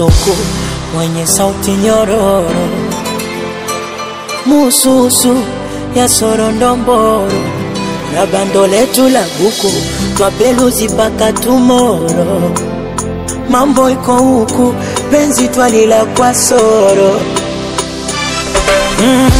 kasuku mwenye sauti nyororo, mususu ya sorondomboro na bando letu la buku twapeluzi mpaka tumoro. Mambo iko huku, penzi twalila kwa soro mm,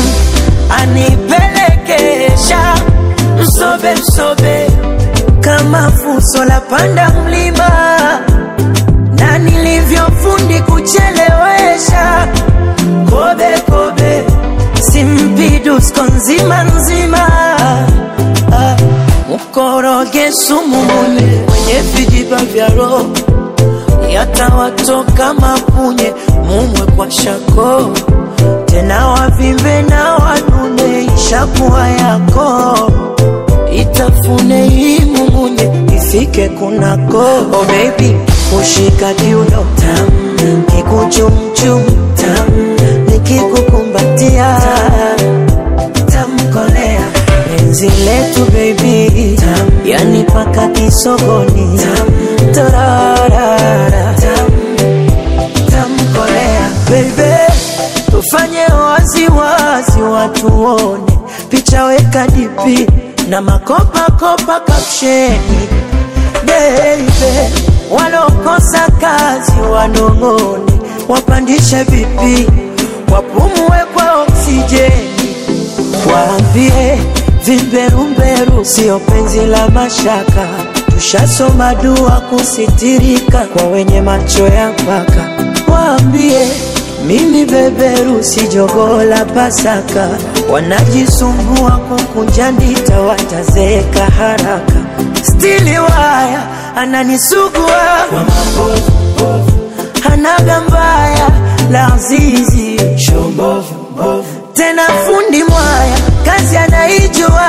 anipelekesha msobe msobe kama fuso la panda mlima na nilivyofundi kuchelewesha kobe kobe simpidusko nzima nzima ah, mkoroge sumu mune mwenye vijiba vya roho yatawatoka mapunye mumwe kwa shako tena wavimbe na wanune ishakuwa yako itafune hii mumunye ifike kunako oh baby kushika kiuno tam kikuchumchum tam nikikukumbatia tamkolea penzi letu baby tam yani paka kisogoni tam torarara tam tamkolea baby tufanye waziwazi watu wone picha weka dipi na makopakopa kapsheni beibe walokosa kazi wanong'one wapandishe vipi wapumue kwa oksijeni waambie vimberumberu sio penzi la mashaka tushasoma dua kusitirika kwa wenye macho ya mpaka waambie mimi beberu si jogoo la Pasaka, wanajisumbua kukunja ndita, watazeeka haraka. Stili waya ananisugua kwa mabovu, hanaga mbaya la zizi tena fundi mwaya kazi anaijua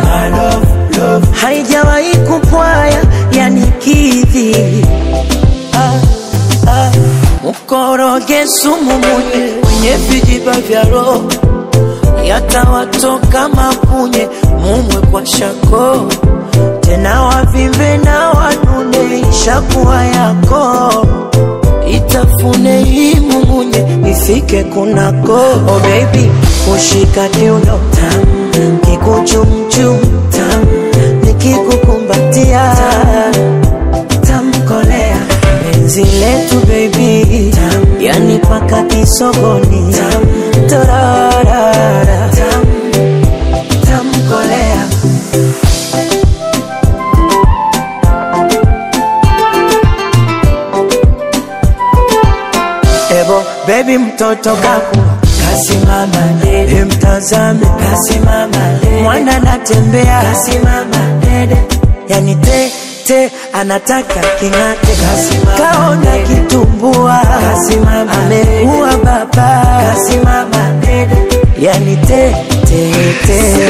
haijawahi kupwaya yani kidhi ah, ah. Mkoroge sumu munye mwenye vijiba vya roho yatawatoka mapunye mumwe kwa shako tena wavimbe na wanune ishakuwa yako itafune hii mumunye ifike kunako oh baby kushika kiuno tam kikuchumchum tam nikikukumbatia tamkolea penzi letu baby tam yani paka kisogoni tam torarara tam tamkolea Ebo baby mtoto kaku kasimama dede, mtazame kasimama dede, mwana anatembea kasimama dede, yani te te anataka king'ate, kasimama kaona kitumbua, kasimama amekuwa baba, kasimama dede, yani te te te